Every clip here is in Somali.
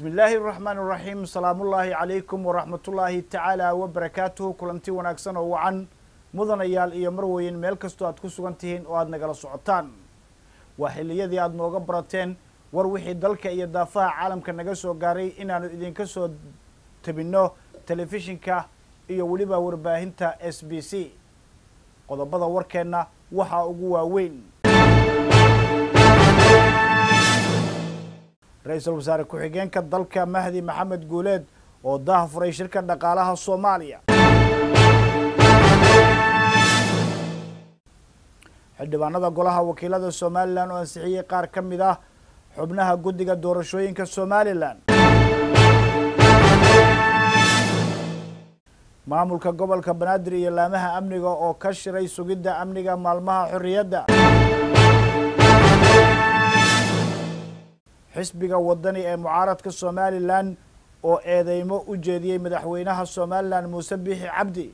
bismi illaahi raxmaan iraxiim salaamullaahi calaykum waraxmatullaahi tacaala wabarakaatuhu kulanti wanaagsan oo wacan mudanayaal iyo marweyn meel kastoo aad ku sugan tihiin oo aada nagala socotaan waa xilliyadii aada nooga barateen war wixii dalka iyo daafaha caalamka naga soo gaaray inaanu idinka soo tabinno telefishinka iyo weliba warbaahinta s b c qodobada warkeenna waxaa ugu waaweyn ra-iisul wasaare ku-xigeenka dalka mahdi maxamed guuleed oo daha furay shirka dhaqaalaha soomaaliya xildhibaanada golaha wakiilada somalilan oo ansixiyey qaar ka mid ah xubnaha guddiga doorashooyinka somalilan maamulka gobolka banaadir iyo laamaha amniga oo ka shiray sugidda amniga maalmaha xorriyadda xisbiga wadani ee mucaaradka somalilan oo eedeymo u jeediyey madaxweynaha somalilan muuse biixi cabdi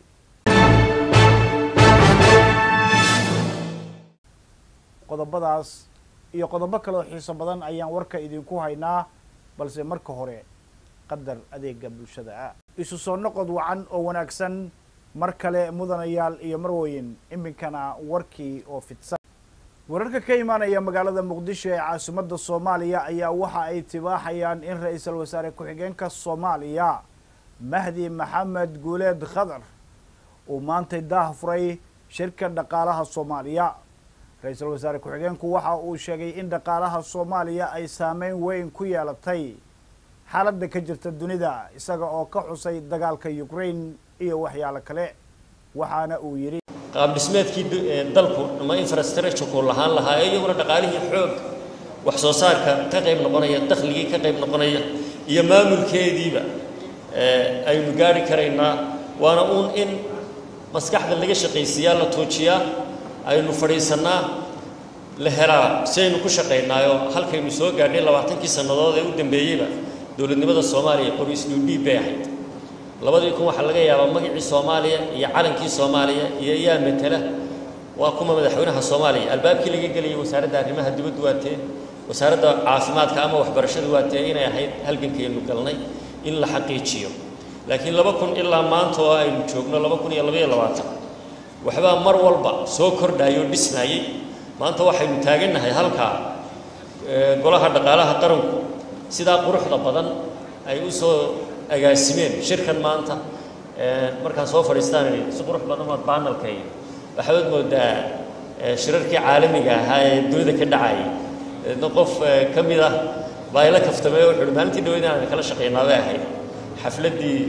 qodobadaas iyo qodobo kale oo xiiso badan ayaan warka idinku haynaa balse marka hore qadar adeega bulshada ah isu soo noqod wacan oo wanaagsan mar kale mudanayaal iyo marweyn iminkana warkii oo fidsan wararka ka imaanaya magaalada muqdisho ee caasimadda soomaaliya ayaa waxa ay tibaaxayaan in ra-iisul wasaare ku-xigeenka soomaaliya mahdi maxamed guuleed khadar uu maantay daah furay shirka dhaqaalaha soomaaliya ra-iisul wasaare ku-xigeenku waxa uu sheegay in dhaqaalaha soomaaliya ay saameyn weyn ku yeelatay xaaladda ka jirta dunida isaga oo ka xusay dagaalka ukraine iyo waxyaalo kale waxaana uu yidhi qaab dhismeedkii dalku ama infrastructureku lahaan lahaa ee iyaguna dhaqaalihii xoog wax soo saarka ka qayb noqonaya dakhligii ka qayb noqonaya iyo maamulkeediiba aynu gaari karaynaa waana uun in maskaxda laga shaqaysiiyaa la tuujiyaa aynu fadhiisannaa la helaa si aynu ku shaqaynaayo halkaynu soo gaadhnay labaatankii sannadood ee u dambeeyeyba dowladnimada soomaaliya qori isdhuudhiib bay ahayd labadii kun waxaa laga yaabaa magacii soomaaliya iyo calankii soomaaliya iyo ayaa matela waa kuma madaxweynaha soomaaliya albaabkii laga gelayay wasaaradda arrimaha dibaddu waa tee wasaaradda caafimaadka ama waxbarashadu waa tee inay ahayd halgankaynu galnay in la xaqiijiyo laakiin laba kun ilaa maanta oo aynu joogno laba kun iyo labaiyo labaatan waxbaa mar walba soo kordhaayoo dhisnaayey maanta waxaynu taagannahay halkaa golaha dhaqaalaha qaranku sidaa quruxda badan ay u soo agaasimeen shirkan maanta markaan soo fadhiistaan si qurux badan waad baanalkay waxaad moodaa shirarkii caalamiga ahaa ee dunida ka dhacayay eedna qof ka mid ah baa ila kaftamay wuxuu uhi maalintii dhaweyd inaan kala shaqaynaa bay ahayd xafladdii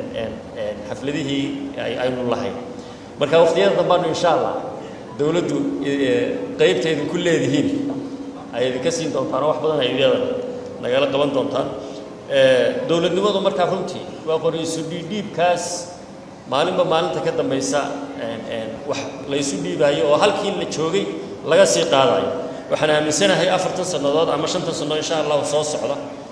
xafladihii aynu lahayn marka waqtiyada dambaanu insha allah dowladdu qaybteedu ku leedihiin ay idinka siin doontaan oo wax badan ay iyada nagala qaban doontaan dowladnimadu markaa runtii waa qoriisu dhiidhiibkaas maalinba maalinta ka dambaysa wax laysu dhiibaayo oo halkii la joogay laga sii qaadayo waxaan aaminsanahay afartan sannadood ama shantan sannadood insha allahu soo socda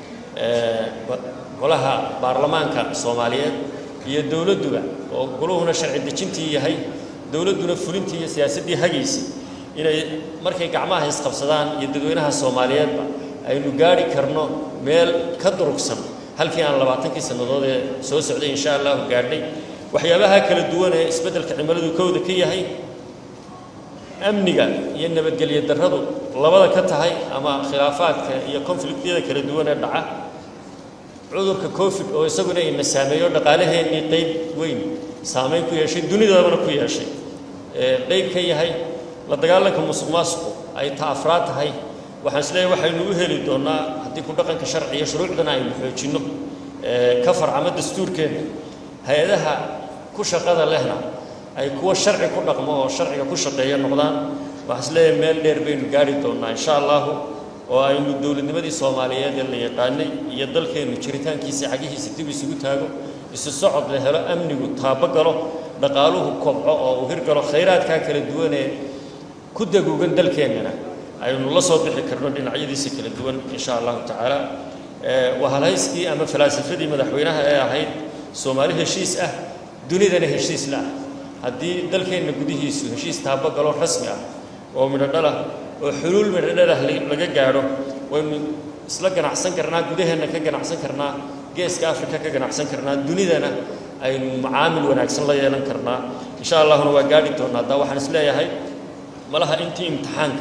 golaha baarlamaanka soomaaliyeed iyo dowladduba oo goluhuna sharci dejintii yahay dowladduna fulintii iyo siyaasaddii hagaysa inay markay gacmaha isqabsadaan iyo dadweynaha soomaaliyeedba aynu gaari karno meel ka durugsan halkii aan labaatankii sannadood ee soo socday insha allahu gaadhnay waxyaabaha kala duwan ee isbeddelka cimiladu kowda ka yahay amniga iyo nabadgelyo darradu labada ka tahay ama khilaafaadka iyo konfliktyada kala duwan ee dhaca cudurka covid oo isaguna ina saameeyo dhaqaalaheennii qayb weyn saamayn ku yeeshay dunidabana ku yeeshay qayb ka yahay la dagaalanka musuq maasuqu ay ta afraad tahay waxaan isleeyahay waxaynu u heli doonnaa haddii ku dhaqanka sharci iyo shuruucdana aynu xoojinno ka farcamo dastuurkeenna hay-adaha ku shaqada lehna ay kuwa sharci ku dhaqmo oo sharciga ku shaqeeya noqdaan waxaan isleeyahay meel dheer baynu gaari doonnaa insha allahu oo aynu dowladnimadii soomaaliyeed ee la yaqaanay iyo dalkeennu jiritaankiisa cagihiisa dib isugu taago isu socod la helo amnigu taabo galo dhaqaaluhu kobco oo uu hirgalo khayraadkaa kala duwanee ku daguugan dalkeennana aynu la soo bixi karno dhinacyadiisa kala duwan insha allahu tacaala wahalhayskii ama falaasafadii madaxweynaha ee ahayd soomaali heshiis ah dunidana heshiis la ah haddii dalkeenna gudihiisu heshiis taabo galo rasmi ah oo midho dhalah oo xuluul midho dhalah laga gaadho waynu isla ganacsan karnaa gudaheenna ka ganacsan karnaa geeska afrika ka ganacsan karnaa dunidana aynu macaamil wanaagsan la yeelan karnaa insha allahuna waa gaadhi doonnaa haddaa waxaan is leeyahay malaha intii imtixaanka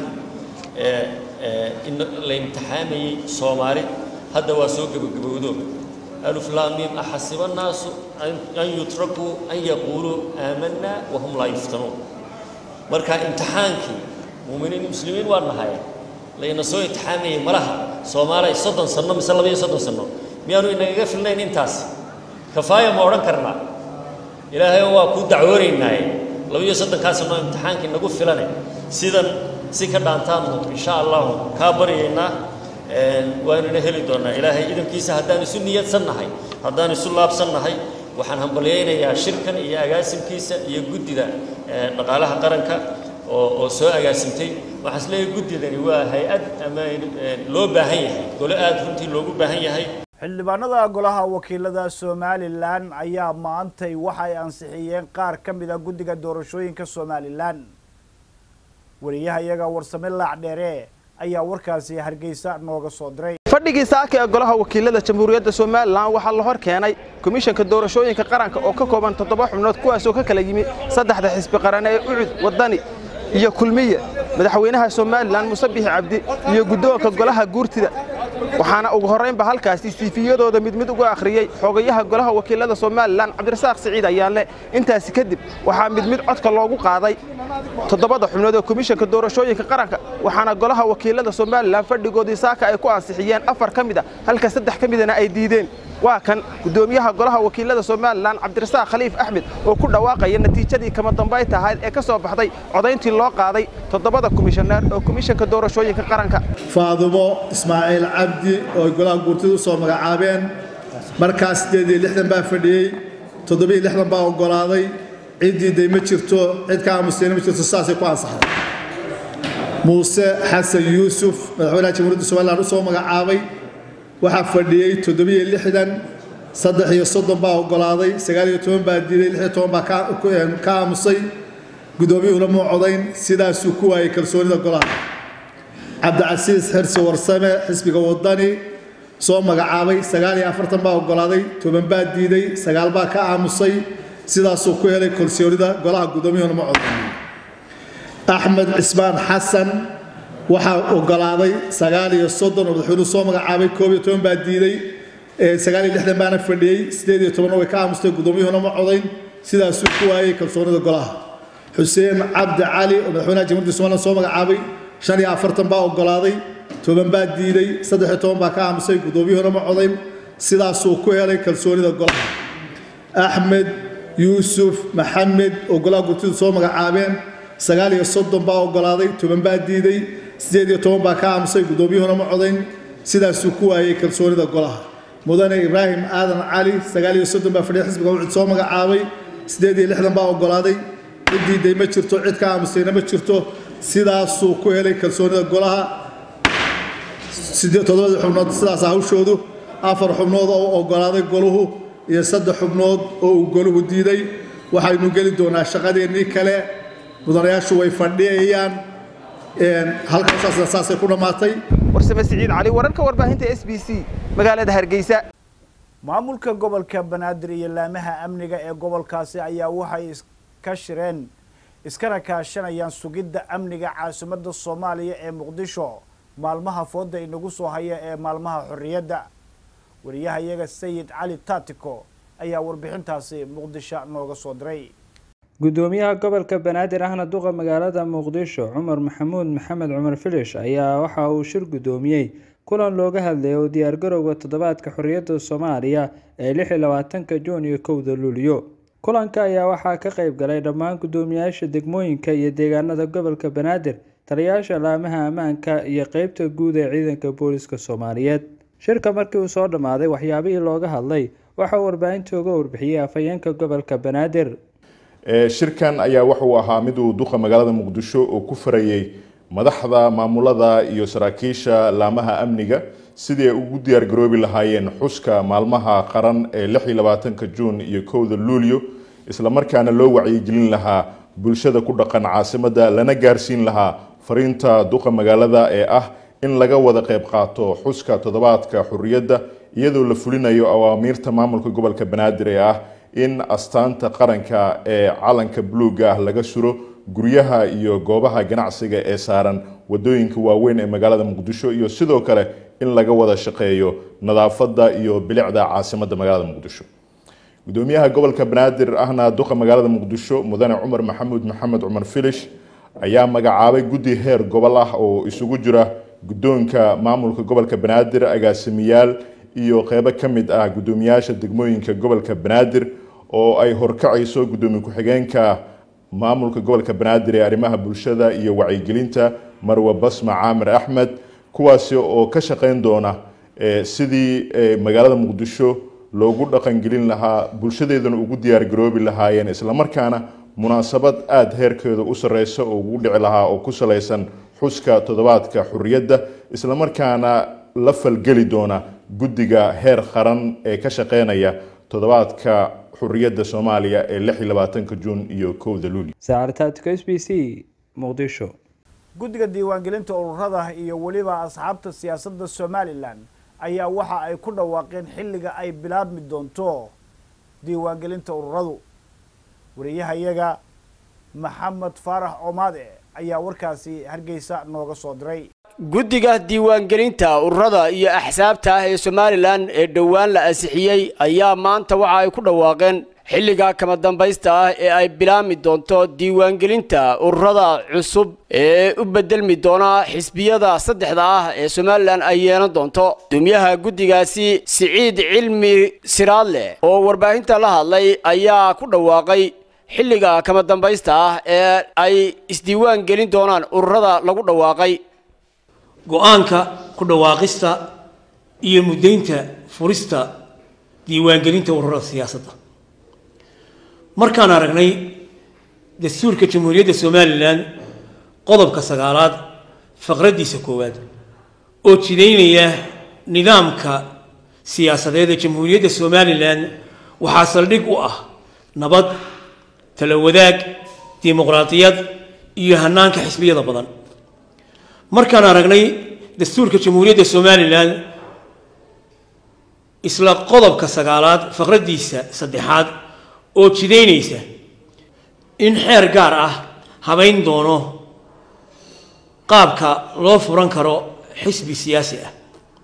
ee la imtixaamayey soomaali hadda waa soo gebagabowdo aluf laamiim axasiba naasu an yutrakuu an yaquuluu aamanaa wahum laa yuftanuun marka imtixaankii muuminiin muslimiin waa nahay layna soo imtixaamayey malaha soomaaliya soddon sanno mise laba iyo soddon sanno miyaanu inagaga filnayn intaas kafaaya ma odhan karnaa ilaahay waa kuu dacwoonaynaaye laba iyo soddonkaa sanno imtixaankii nagu filane sidan si ka dhaantaannu insha allahu kaa baryaynaa waanuna heli doonnaa ilaahay idankiisa haddaan isu niyadsan nahay haddaan isu laabsan nahay waxaan hambalyaynayaa shirkan iyo agaasimkiisa iyo guddida dhaqaalaha qaranka oo oo soo agaasimtay waxaan is leeyahay guddidani waa hay-ad ama loo baahan yahay gole aada runtii loogu baahan yahay xildhibaanada golaha wakiilada somalilan ayaa maantay waxay ansixiyeen qaar ka mid a guddiga doorashooyinka somalilan wariyaha iyaga warsame laac dheere ayaa warkaasi hargeysa nooga soo diray fadhigii saaka ee golaha wakiilada jamhuuriyadda somalilan waxaa la hor keenay komishanka doorashooyinka qaranka oo ka kooban toddoba xubnood kuwaasoo ka kala yimi saddexda xisbi qaran ee ucud waddani iyo kulmiye madaxweynaha somalilan muse bixi cabdi iyo guddoonka golaha guurtida waxaana ugu horraynba halkaasi siifiyadooda mid mid uga akhriyey xogayaha golaha wakiilada somalilan cabdirasaaq siciid ayaanle intaasi kadib waxaa mid mid codka loogu qaaday toddobada xubnood ee komishanka doorashooyinka qaranka waxaana golaha wakiilada somalilan fadhigoodii saaka ay ku ansixiyeen afar ka mid a halka saddex ka midana ay diideen waa kan guddoomiyaha golaha wakiilada somalilan cabdirasaaq khaliif axmed oo ku dhawaaqaya natiijadii kama dambayta ahayd ee ka soo baxday codayntii loo qaaday toddobada komishaneer oo komishanka doorashooyinka qaranka faadumo ismaaciil cabdi oo golaha guurtida u soo magacaabeen markaas siddeed iyo lixdan baa fadhiyey toddobiyo lixdan baa oggolaaday ciddii day ma jirto cid ka aamusayna ma jirto saasay ku ansaxday muuse xasan yuusuf madaxweynaha jamhuuriyadda somalilan u soo magacaabay waxaa fadhiyey toddobiyo lixdan saddex iyo soddon baa oggolaaday sagaal iyo toban baa diiday lix iyo toban baa ka aamusay guddoomiyuhuna muu codayn sidaasuu ku waayey kalsoonida golaha cabdicasiis xirsi warsame xisbiga waddani soo magacaabay sagaal iyo afartan baa oggolaaday toban baa diiday sagaal baa ka aamusay sidaasuu ku helay kalsoonida golaha guddoomiyuhuna ma codayn axmed cismaan xasan waxaa oggolaaday sagaal iyo soddon oo madaxweynuhu soo magacaabay koob iyo toban baa diiday sagaal iyo lixdan baana fadhiyey siddeed iyo tobanna way ka aamustay guddoomiyuhuna ma codayn sidaasuu ku waayey kalsoonida golaha xuseen cabdi cali oo madaxweynaha jamhuuriyadda somaliland soo magacaabay shan iyo afartan baa oggolaaday toban baa diiday saddex iyo toban baa ka aamusay guddoomiyuhuna ma codayn sidaasuu ku helay kalsoonida golaha axmed yuusuf maxamed oo golaha gurtidu soo magacaabeen sagaal iyo soddon baa oggolaaday toban baa diiday siddeed iyo toban baa ka aamusay guddoomiyuhuna ma codayn sidaasuu ku waayey kalsoonida golaha mudane ibraahim aadan cali sagaal iyo soddon baa fadhiya xisbiga wucud soo magacaabay siddeed iyo lixdan baa oggolaaday cid diiday ma jirto cid ka aamusayna ma jirto sidaasuu ku helay kalsoonida golaha toddobadii xubnood sidaas hawshoodu afar xubnood oo oggolaaday goluhu iyo saddex xubnood oo uu goluhu diiday waxaynu geli doonaa shaqadeennii kale mudanayaashu way fadhiyayaan halkaasaasna saasay ku dhammaatay warsame siciid cali wararka warbaahinta s b c magaalada hargeysa maamulka gobolka banaadir iyo laamaha amniga ee gobolkaasi ayaa waxay iska shireen iskana kaashanayaan sugidda amniga caasimadda soomaaliya ee muqdisho maalmaha fooda inagu soo haya ee maalmaha xorriyadda wariyaha iyaga sayid cali taatiko ayaa warbixintaasi muqdisho nooga soo diray gudoomiyaha gobolka banaadir ahna duqa magaalada muqdisho cumar maxamuud maxamed cumar filish ayaa waxa uu shir gudoomiyey kulan looga hadlayay oo diyaargarowga toddobaadka xorriyadda soomaaliya ee lix iyo labaatanka juun iyo kowda luulyo kulanka ayaa waxaa ka qayb galay dhammaan gudoomiyaasha degmooyinka iyo deegaanada gobolka banaadir taliyayaasha laamaha ammaanka iyo qeybta guud ee ciidanka booliska soomaaliyeed shirka markii uu soo dhammaaday waxyaabihii looga hadlay waxauu warbaahinta uga warbixiyey afhayeenka gobolka banaadir shirkan ayaa wuxuu ahaa mid uu duqa magaalada muqdisho oo ku farayey madaxda maamulada iyo saraakiisha laamaha amniga sidii ay ugu diyaargaroobi lahaayeen xuska maalmaha qaran ee lix iyo labaatanka juun iyo kowda luulyo islamarkaana loo wacyigelin lahaa bulshada ku dhaqan caasimadda lana gaarsiin lahaa fariinta duqa magaalada ee ah in laga wada qayb qaato xuska toddobaadka xurriyadda iyadoo la fulinayo awaamiirta maamulka gobolka banaadir ee ah in astaanta qaranka ee calanka buluuga ah laga suro guryaha iyo goobaha ganacsiga ee saaran wadooyinka waaweyn ee magaalada muqdisho iyo sidoo kale in laga wada shaqeeyo nadaafadda iyo bilicda caasimadda magaalada muqdisho gudoomiyaha gobolka banaadir ahna duqa magaalada muqdisho mudane cumar maxamuud maxamed cumar filish ayaa magacaabay guddi heer gobol ah oo isugu jira guddoonka maamulka gobolka banaadir agaasimiyaal iyo qeybo ka mid ah guddoomiyaasha degmooyinka gobolka banaadir oo ay horkacayso guddoomiye ku-xigeenka maamulka gobolka banaadir ee arrimaha bulshada iyo wacyigelinta marwe basma caamir axmed kuwaasi oo ka shaqeyn doona sidii magaalada muqdisho loogu dhaqangelin lahaa bulshadeedana ugu diyaargaroobi lahaayeen islamarkaana munaasabad aada heerkeeda u sareysa oo ugu dhici lahaa oo ku salaysan xuska toddobaadka xurriyadda islamarkaana la falgeli doona guddiga heer qaran ee ka shaqeynaya toddobaadka xurriyadda soomaaliya ee lix iyo labaatanka juun iyo kowda luuli saacirtaadka s b c muqdisho guddiga diiwaangelinta ururada iyo weliba asxaabta siyaasadda somalilan ayaa waxa ay ku dhawaaqeen xilliga ay bilaabmi doonto diiwaangelinta ururadu wariyahayaga maxamed faarax omaade ayaa warkaasi hargeysa nooga soo diray guddiga diiwaangelinta ururada iyo axsaabta ah ee somalilan ee dhowaan la ansixiyey ayaa maanta waxa ay ku dhawaaqeen xilliga kama dambaysta ah ee ay bilaabmi doonto diiwaangelinta ururada cusub ee u bedelmi doona xisbiyada saddexda ah ee somalilan ay yeelan doonto gudoomiyaha guddigaasi siciid cilmi siraadle oo warbaahinta la hadlay ayaa ku dhawaaqay xilliga kama dambaysta ah ee ay isdiiwaan gelin doonaan ururada lagu dhawaaqay go-aanka ku dhawaaqista iyo muddaynta furista diiwaangelinta ururada siyaasadda markaan aragnay dastuurka jamhuuriyadda somalilan qodobka sagaalaad faqraddiisa koowaad oo jidaynaya nidaamka siyaasadeed ee jamhuuriyadda somalilan waxaa saldhig u ah nabad tala wadaag dimuqraadiyad iyo hanaanka xisbiyada badan markaan aragnay dastuurka jamhuuriyadda somalilan isla qodobka sagaalaad faqraddiisa saddexaad oo jidaynaysa in xeer gaar ah habayn doono qaabka loo furan karo xisbi siyaasi ah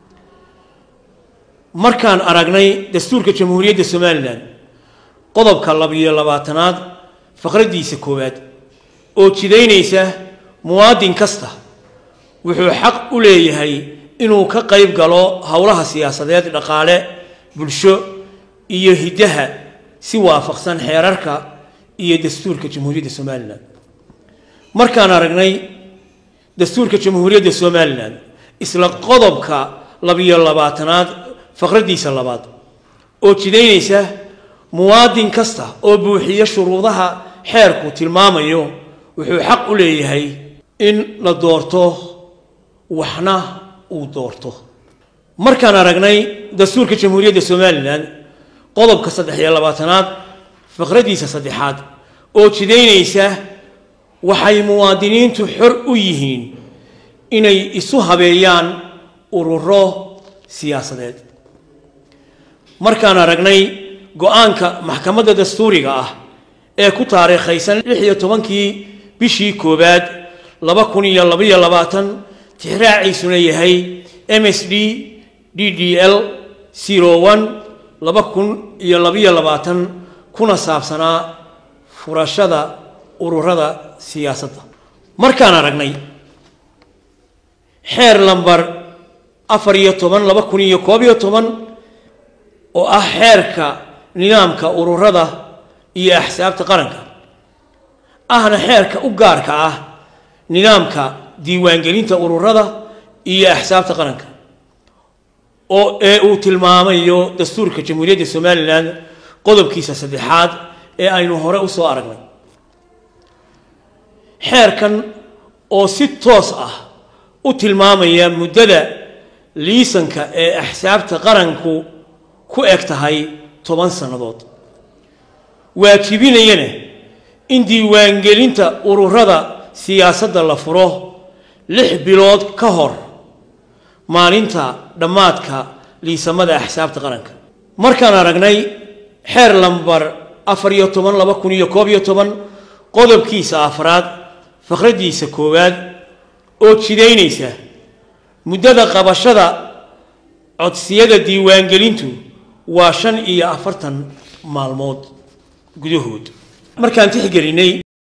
markaan aragnay dastuurka jamhuuriyadda somalilan qodobka labiyo labaatanaad faqraddiisa koowaad oo jidaynaysa muwaadin kasta wuxuu xaq u leeyahay inuu ka qayb galo howlaha siyaasadeed dhaqaale bulsho iyo hiddaha si waafaqsan xeerarka iyo dastuurka jamhuuriyadda somalilan markaan aragnay dastuurka jamhuuriyadda somalilan isla qodobka labiyo labaatanaad faqraddiisa labaad oo jidaynaysa muwaadin kasta oo buuxiya shuruudaha xeerku tilmaamayo wuxuu xaq u leeyahay in la doorto waxna uu doorto markaan aragnay dastuurka jamhuuriyadda somalilan qodobka saddex iyo labaatanaad faqraddiisa saddexaad oo jidaynaysa waxay muwaadiniintu xor u yihiin inay isu habeeyaan ururo siyaasadeed markaan aragnay go-aanka maxkamadda dastuuriga ah ee ku taariikhaysan lix iyo tobankii bishii koowaad laba kun iyo labaiyo labaatan tixraaciisuna yahay m s d d d l zero one laba kun iyo labaiyo labaatan kuna saabsanaa furashada ururada siyaasadda markaan aragnay xeer lambar afar iyo toban laba kun iyo koob iyo toban oo ah xeerka nidaamka ururada iyo axsaabta qaranka ahna xeerka u gaarka ah nidaamka diiwaangelinta ururada iyo axsaabta qaranka oo ee uu tilmaamayo dastuurka jamhuuriyadda somalilan qodobkiisa saddexaad ee aynu hore u soo aragnay xeerkan oo si toos ah u tilmaamaya muddada liisanka ee axsaabta qaranku ku eg tahay toban sannadood waajibinayana in diiwaangelinta ururada siyaasadda la furo lix bilood ka hor maalinta dhammaadka liisamada axsaabta qaranka markaan aragnay xeer lambar afar iyo toban laba kun iyo koob iyo toban qodobkiisa afraad fakraddiisa koowaad oo jidaynaysa muddada qabashada codsiyada diiwaangelintu waa shan iyo afartan maalmood gudahood markaan tixgelinay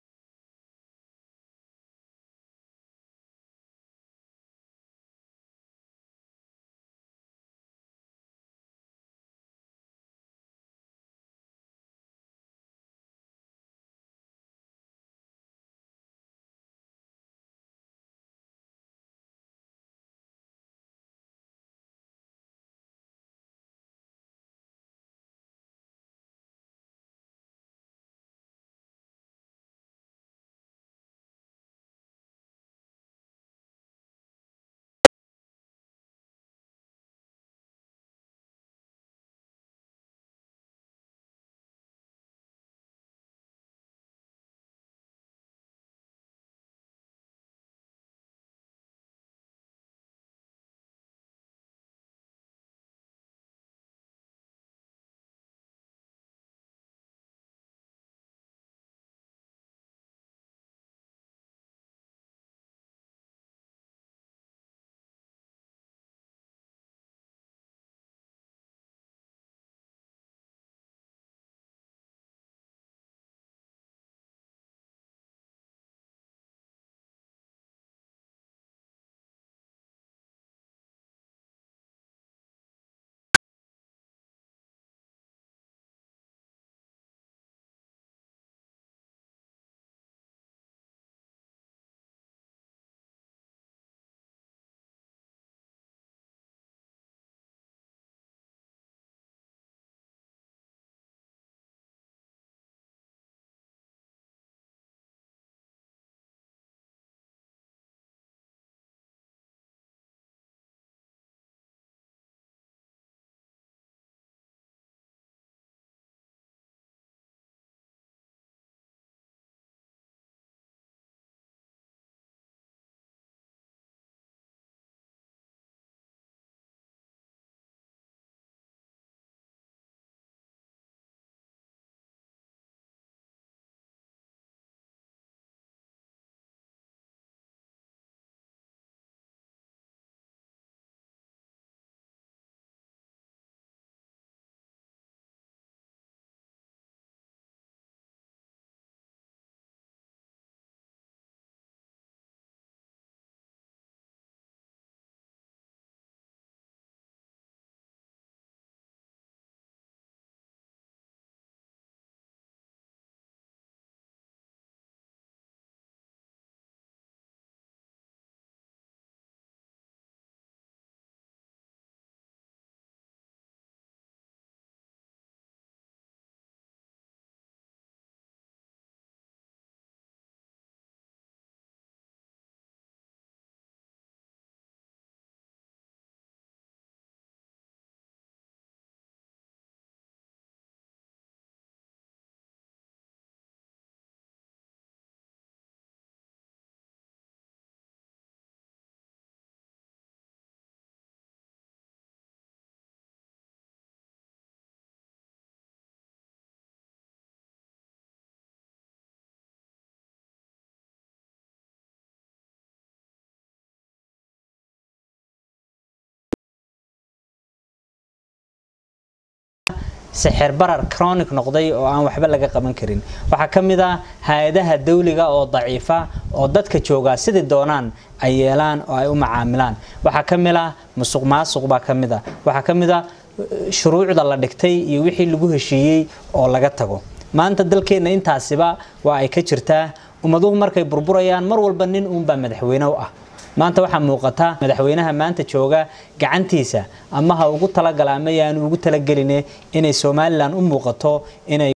sixir barar chronic noqday oo aan waxba laga qaban karin waxaa ka mid ah hay-adaha dawliga oo daciifa oo dadka joogaa sidii doonaan ay yeelaan oo ay u macaamilaan waxaa ka mid ah musuq maasuq baa ka mid ah waxaa ka mid ah shuruucda la dhigtay iyo wixii lagu heshiiyey oo laga tago maanta dalkeenna intaasiba waa ay ka jirtaa ummaduhu markay burburayaan mar walba nin uunbaa madaxweyne u ah maanta waxaa muuqata madaxweynaha maanta jooga gacantiisa ama ha ugu talagala ama yaanu ugu talageline inay somalilan u muuqato inay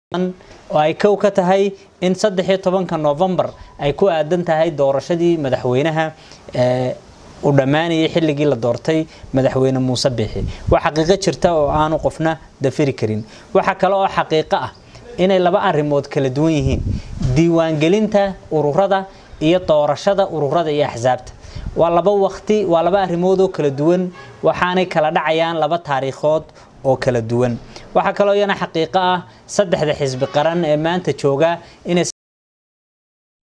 oo ay kow ka tahay in saddex iyo tobanka novembar ay ku aadan tahay doorashadii madaxweynaha uu dhammaanayay xilligii la doortay madaxweyne muuse biixi waa xaqiiqo jirta oo aanu qofna dafiri karin waxaa kale oo xaqiiqo ah inay laba arrimood kala duwan yihiin diiwaangelinta ururada iyo doorashada ururada iyo axsaabta waa laba waqti waa laba arrimood oo kala duwan waxaanay kala dhacayaan laba taariikhood oo kala duwan waxaa kaloo iyana xaqiiqo ah saddexda xisbi qaran ee maanta jooga inay